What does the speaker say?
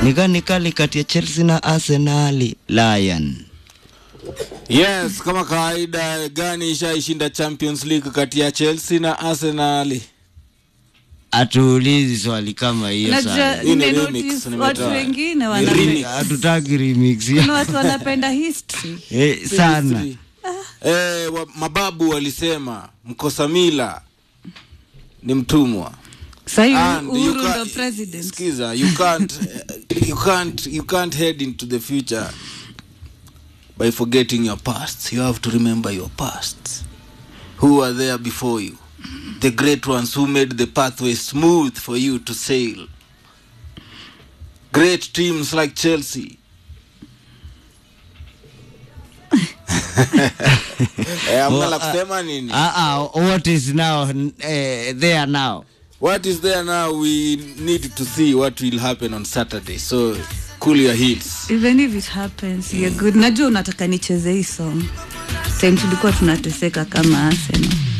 Nikani kali kati ya Chelsea na Arsenal. Lion. Yes, kama kawaida gani ishaishinda Champions League kati ya Chelsea na Arsenal? Atuulizi swali kama hiyo Najua sana. Hii ni nimenotice remix, watu nimetoa. wengine Ni wanapenda remix. Hatutaki remix. kuna watu wanapenda history. Eh, sana. Eh, wa, mababu walisema mkosa mila ni mtumwa. Sahii And you Uhuru ca- ndo president. Skiza, you can't, you can't, you can't head into the future by forgetting your past. You have to remember your past. Who were there before you? The great ones who made the pathway smooth for you to sail. Great teams like Chelsea. eh, amna la kusema nini? Ah, ah, what is now eh, there now? What is there now? We need to see what will happen on Saturday. So cool your heels. even if it happens you're good najua unataka nicheze hii song time tulikuwa tunateseka kama Arsenal